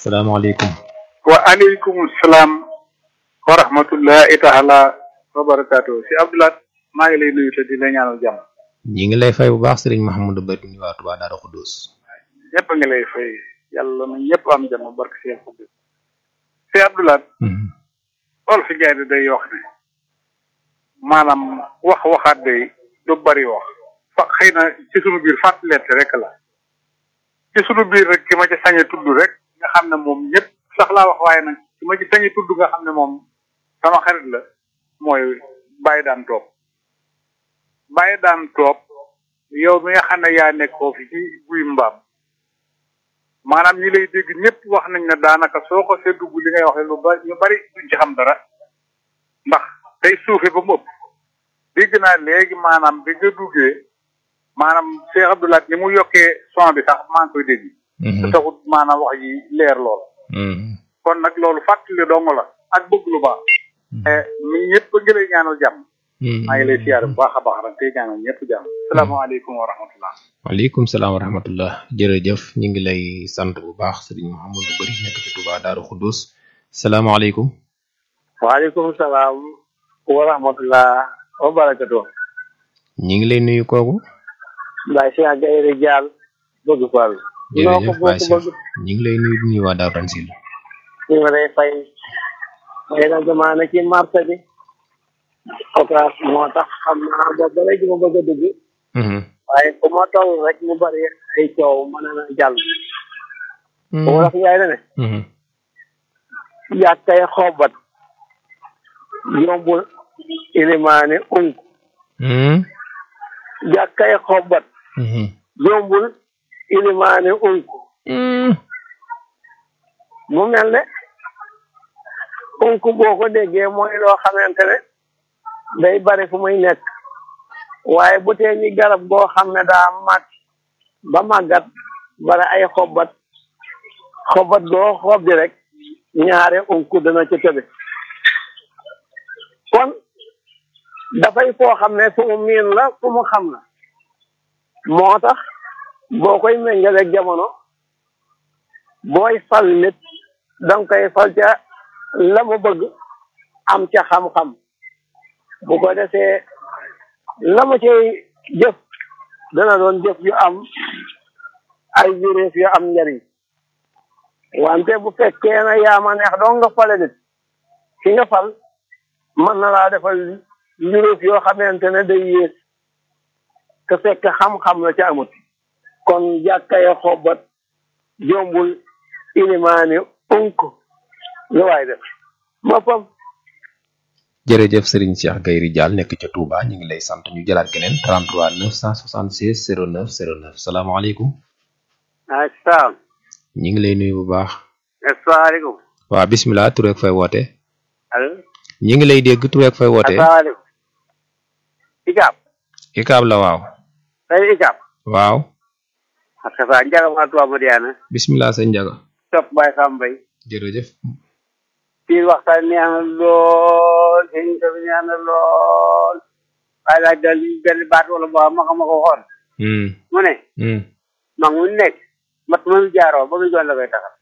salaamaaleykum wa aleykum salaam wa rahmatullahi taala wa barakaatu si Abdoulaye maa ngi lay nuyu te di la ñaanal jàmm ñi ngi lay fay bu baax sëriñ Mahamadou Bari ñu waa Touba Darou Khoudoss ñëpp a ngi lay fay yàlla na ñëpp am jàmm barke si yàlla si Abdoulaye lool fi jaay di day wax ne maanaam wax waxaat day du bari wax fa xëy na ci sunu biir fàttalente rek la ci sunu biir rek ki ma ci sañe tudd rek nga xam ne moom ñëpp sax laa wax waaye nag ki ma ci sañe tudd nga xam ne moom sama xarit la mooy bàyyi daan toog bàyyi daan toog yow mi nga xam ne yaa nekk foofu ci guy mbaam maanaam ñi lay dégg ñëpp wax nañ ne daanaka soo ko see dugg li ngay wax lu bari ñu bari duñ ci xam dara ndax tey suufe ba mu ëpp dégg naa léegi maanaam bi nga duggee maanaam Cheikh Abdoulaye ni mu yokkee son bi sax maa ngi koy dégg te taxut maanaam wax ji leer lool kon nag loolu fàttali dong la ak bëgg lu baax mi ñëpp a ngi lay ñaanal jàmm maa ngi lay siyaare bu baax a baax rek tey ñaanal ñëpp jàmm salaamaaleykum wa rahmatullah waaleykum salaam wa rahmatullah jërëjëf ñu ngi lay sant bu baax sëriñ Mouhamadou Bari nekk ci Touba Darou Khoudoss salaamaaleykum waaleykum salaam wa rahmatullah wa barakatu ñi ngi lay nuyu kooku Baye Cheikh Gaye Dial bëgg Fall jërëjëf Baye Cheikh ñi ngi lay nuyu di nuyu waa Darou Tansil ñu ngi lay fay xëy na jamono ci marché bi occas moo tax xam naa ba ba léegi ma bëgg a dugg waaye fu ma toll rek mu bari ay coow mën na jàll bu ma wax yaay na ne yàkkay xobat yombul ilimaane unk yàkkay xobat yombul ilimaane unk mu mel ne unk boo ko déggee mooy loo xamante ne day bari fu muy nekk waaye bu tee ñi garab goo xam ne daa màgg ba màggat bari ay xobat xobat goo xob di rek ñaare unk dana ca tëbe kon dafay foo xam ne fu mu miin la fu mu xam la moo tax boo koy méngaleeg jamono booy fal nit danga koy fal ca la mu bëgg am ca xam-xam bu ko defee la mu cay jëf dana doon jëf yu am ay juréef yu am njariñ wante bu fekkee na yaa ma neex doo nga fale nit ki nga fal mën na laa defal juréef yoo xamante ne day yées te fekk xam-xam la ca amut kon jàkkaye xobat jombul ilimaani unk lu waay def moppam jërëjëf Serigne Cheikh Gaye Dial nekk ca Touba ñu ngi lay sant ñu jëlaat keneen 33 976 09 09 salaamaaleykum. asalaam. ñu ngi lay nuyu bu baax. asalaamaaleykum. waaw bisimilah tur ak fay woote. allo. ñu ngi lay dégg tur ak fay woote. asalaamaaleykum. Ikaab. Ikaab la waaw. tey Ikaab. waaw. ak sa Njaga maa Tuubaa Madiana. bisimilah sëñ Njaga. topp Baye Sam Mbaye. jërëjëf. kii waxtaan neex na lool sëñ bi neex na lool waaye daal daal benn baat wala boo ma ko ma ko xool mu ne mag mu nekk mat ma mu jaaroo ba mu joon la koy taxal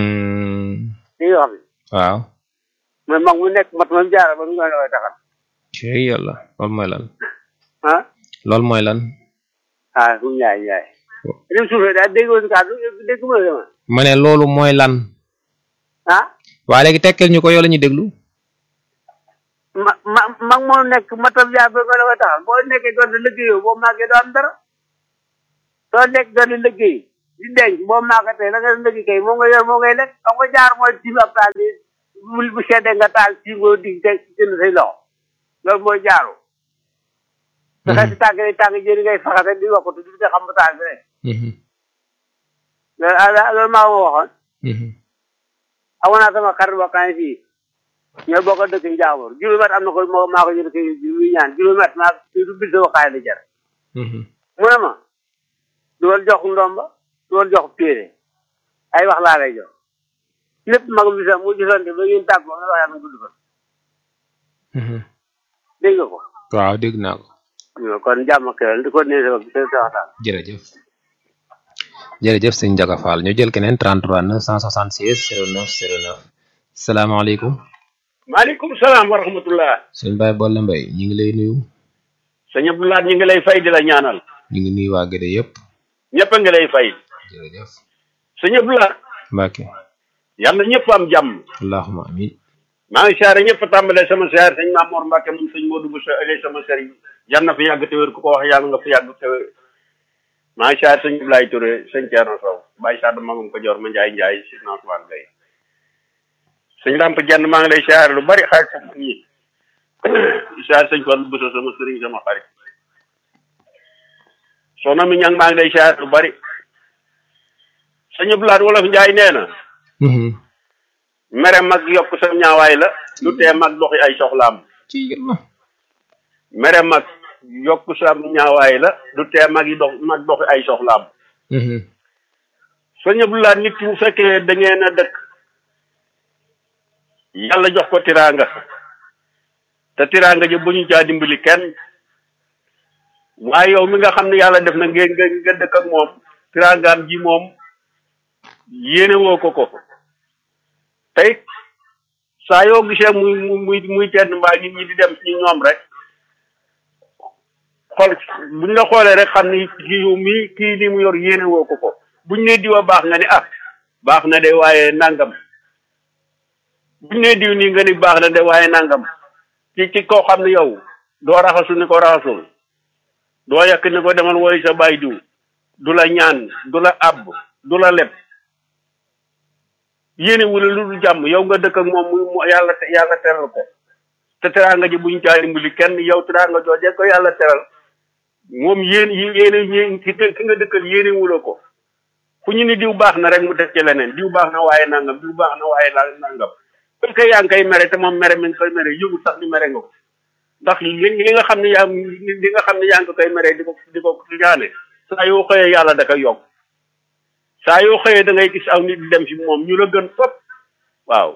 lii wax bi waaw mu ne mag mu nekk mat ma mu jaaroo ba mu joon la koy taxal cey yàlla loolu mooy lan ah loolu mooy lan ah fu ñaay ñaay lim suufee daal dégg woon kàddu dégg ma dama ma ne loolu mooy lan ah waa léegi tekkil ñu ko yow la ñuy déglu ma ma mag moo nekk matam jaar ba nga la koy taxal boo nekkee doon di liggéeyoo boo màggee doo am dara soo nekk doon di liggéey di denc boo màggatee la nga liggéey kay moo nga yor moo ngay lekk xam nga jaar mooy tiim ab taal bi bu bu seddee nga taal tiim nga dig te jënd say loxo loolu mooy jaaru te xëy si tànk yi tànk jëri ngay faxate di wakkatu di xam ba taal bi rek loolu ah loolu maa ma waxoon amoon naa sama xarit wakkaan fii ñoo bokk dëkk njaamur juróomi at am na ko moo maa ko jël kii muy ñaan juróomi at maa du bil sama xaay la jar mu ne ma duwal jox ndomba duwal jox téere ay wax laa lay jox lépp mag bi sax mu gisante ba ngeen tàggoo nga wax yaa ma gudd fa dégg nga ko waaw dégg naa ko kon jàmm ak di ko nee sa sa waxtaan jërëjëf jërëjëf sëñ Ndiaga Fall ñu jël keneen 33 976 09 09 salaamaaleykum. maaleykum salaam wa rahmatullah. sëñ Baye Bolle Mbaye ñu ngi lay nuyu. sëñ Abdoulaye ñu ngi lay fay di la ñaanal. ñu ngi nuyu waa Gede yëpp. ñëpp a ngi lay fay. jërëjëf. sëñ Abdoulaye. Mbacke. yàlla ñëpp am jàmm. allahumma amin. maa ngi siyaare ñëpp tàmbalee sama siyaare sëñ Mamour Mbacke moom sëñ Modou Bousso ëllëg sama sëriñ yal na fi yàgg te wér ku ko wax yàlla nga fi yàgg te wér maa ngi siyaare sëñ Abdoulaye Touré sëñ Thierno Sow Baye Sadou Magum ko joor ma Ndiaye Ndiaye si Nantuwaan Gueye sëñ Lamp Jenn maa ngi lay siyaare lu bari xarit sama ñi siyaare sëñ Fall Bousso sama sëriñ sama xarit soxna mi ñang maa ngi lay siyaare lu bari sëñ Abdoulaye Wolof Ndiaye nee na mere mag yokk sa ñaawaay la lu tee mag doxi ay soxlaam ci yàlla. mere mag yokk sa ñaawaay la lu tee mag yi dox mag doxi ay soxlaam sëñ Abdoulaye nit ki bu fekkee da ngeen a dëkk yàlla jox ko tiraanga te tiraanga ji bu ñu caa dimbali kenn waaye yow mi nga xam ne yàlla def na ngeen nga nga dëkk ak moom tiraangaam ji moom yéene woo ko ko tey saa yoo gisee muy muy muy tenn mbaa nit ñi di dem ci ñoom rek xool buñ la xoolee rek xam ni kii yow mii kii li mu yor yéene woo ko ko buñ ne diwa baax nga ni ah baax na de waaye nangam buñ ne diw nii nga ni baax na de waaye nangam ci ci koo xam ne yow doo raxasu ni ko raxasul doo yàq ni ko demal woy sa baay diw du la ñaan du la àbb du la leb yéene wula lu dul jàmm yow nga dëkk ak moom mu yàlla yàlla teral ko te teraanga ji buñ caa dimbali kenn yow teraanga jooje ko yàlla teral moom yéen yéene yéen ki ki nga dëkkal yéene wula ko fu ñu ni diw baax na rek mu def ci leneen diw baax na waaye nangam diw baax na waaye nangam parce que yaa ngi koy mere te moom mere mi ngi koy mere yëgu sax ni mere nga ko ndax li li nga xam ne yaa li nga xam ne yaa ngi koy mere di ko di ko ñaane saa yoo xëyee yàlla da koy yokk saa yoo xëyee da ngay gis aw nit di dem ci moom ñu la gën fop waaw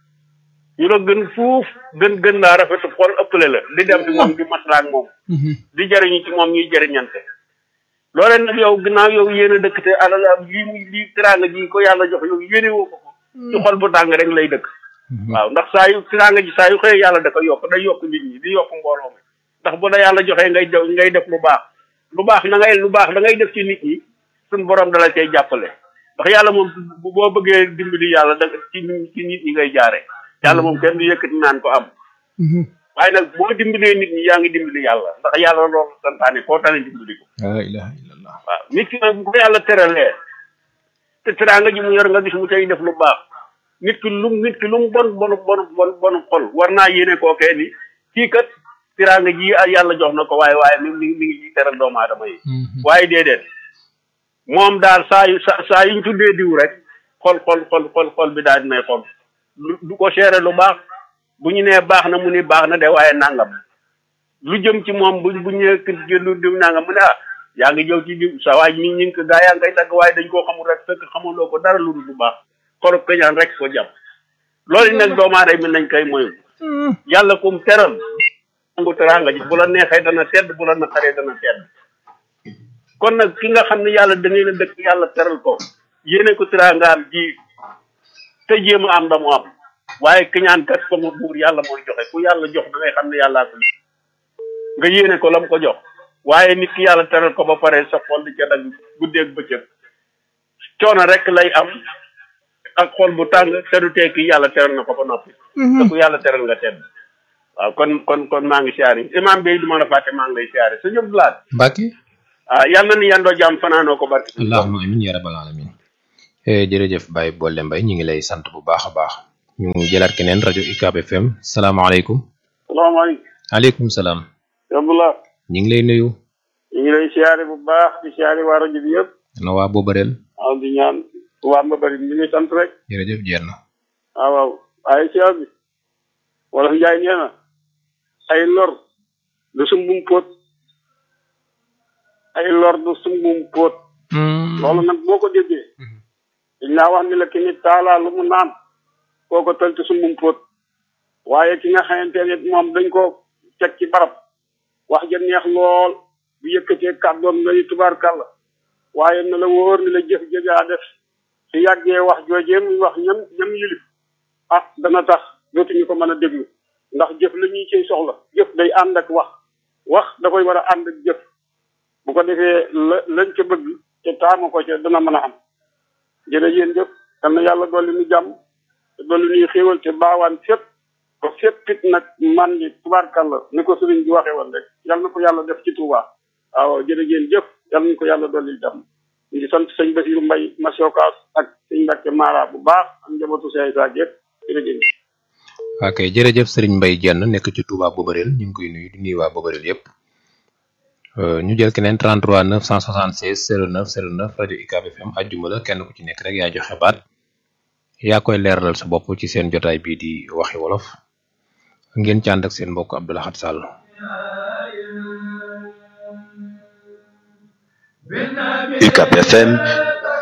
ñu la gën fuuf gën gën laa rafetu xol ëppale la di dem ci moom di maslaa ak moom di jëriñu ci moom ñuy jëriñante loolee nag yow ginnaaw yow yéen a dëkk te alal lii muy lii teraanga ji ko yàlla jox yow yéene woo ko ko ci xol bu tàng rek lay dëkk waaw ndax saa yu teraanga ji saa yu xëyee yàlla da ko yokk day yokk nit ñi di yokk mbooloo mi ndax bu la yàlla joxee ngay def ngay def lu baax lu baax na ngay lu baax da ngay def ci nit ñi suñ borom dala cay jàppale ndax yàlla moom boo bëggee dimbali yàlla da ci ci nit ñi ngay jaare yàlla moom kenn du yëkkati naan ko am waaye nag boo dimbalee nit ñi yaa ngi dimbali yàlla ndax yàlla loolu santaane koo tane dimbali ko la ilaha illallah waaw nit ki nag bu ko yàlla teralee te teraanga ji mu yor nga gis mu tey def lu baax nit ki lu nit ki lu mu bon bon bon bon bon xol war naa yéene kookee ni kii kat teraanga ji yàlla jox na ko waaye waaye mi mi mi ngi ci teral doomu aadama yi waaye déedéet moom daal saa yu sa saa yuñ tuddee diw rek xol xol xol xol xol bi daal dinay xol du ko seere lu baax bu ñu nee baax na mu ni baax na de waaye nangam lu jëm ci moom bu bu ñëwee kër lu diw nangam mu ne ah yaa ngi jëw ci diw sa waay mi ñu ngi ko gaa yaa ngi koy tagg waaye dañ koo xamul rek fekk xamuloo ko dara lu dul lu baax xolub kañaan rek ko jàpp loolu nag doomu aadama nañ koy moyu yàlla kum teral nangu teraanga ji bu la neexee dana tedd bu la naqaree dana tedd kon nag ki nga xam ne yàlla da ngeen a dëkk yàlla teral ko yéene ko teraangaam ji te jéem a am da mu am waaye kiñaan kat ko mu buur yàlla mooy joxe ku yàlla jox da ngay xam ne yàllaa ko nga yéene ko lam ko jox waaye nit ki yàlla teral ko ba pare sa xol di ca dagg guddeeg bëccëg coono rek lay am ak xol bu tàng te du tee ki yàlla teral na ko ba noppi te ku yàlla teral nga tedd waaw kon kon kon maa ngi siyaare imam bi du ma la fàtte maa ngi lay siyaare sa ñëpp laat Mbacke ah yàlla na ni yandoo jàmm fanaanoo ko barki allahumma amin ya rabbal alamin jërëjëf Baye Bolle Mbaye ñu ngi lay sant bu baax a baax ñu jëlaat keneen rajo UCAB FM salaamaaleykum salaamaaleykum aleykum salaam Abdullah ñu ngi lay nuyu ñu ngi lay siyaare bu baax di siyaare waa rajo bi yëpp na waa boobareel waaw di ñaan waa ma bari ñu ngi sant rek jërëjëf jeer na waaw waaw waaye siyaar bi wala njaay nee na ay lor du sumbum póot ay lor du sumbum póot loolu nag boo ko déggee dañ laa wax ni la ki nit taalaa lu mu naan koo ko tël ci sumbum póot waaye ki nga xamante ne moom dañ ko teg ci barab wax ja neex lool bu yëkkatee kàddoom nga ni tubaarkàlla waaye na la wóor ni la jëf jëgaa def su yàggee wax joojee muy wax ñam ñam yilif ah dana tax dootuñu ko mën a déglu ndax jëf la ñuy ciy soxla jëf day ànd ak wax wax da koy war a ànd ak jëf bu ko defee la lañ ca bëgg te taamu ko ca dana mën a am jërë yéen jëf yal na yàlla dolli nu jàmm te dolli nuy xéewal te baawaan fépp ba fépp it nag man ni tubaarkàlla ni ko sëriñ bi waxee woon rek yal na ko yàlla def ci Touba waaw jërë ngeen jëf yal nañu ko yàlla dolli jàmm ñu ngi sant sëñ Basiru Mbay Masiokaas ak sëñ Mbàkke Mara bu baax ak njabootu Sey Sa yëpp jërë ngeen ok jërëjëf sëriñ Mbay Jenn nekk ci Touba Bobareel ñu ngi koy nuyu di nuyu waa Bobareel yëpp ñu jël keneen 33 976 09 09 rajo UCAB FM ajjuma la kenn ku ci nekk rek yaa joxe baat yaa koy leeralal sa bopp ci seen jotaay bii di waxi wolof ngeen ci ànd ak seen mbokk Abdou Lahad Sall UCAB FM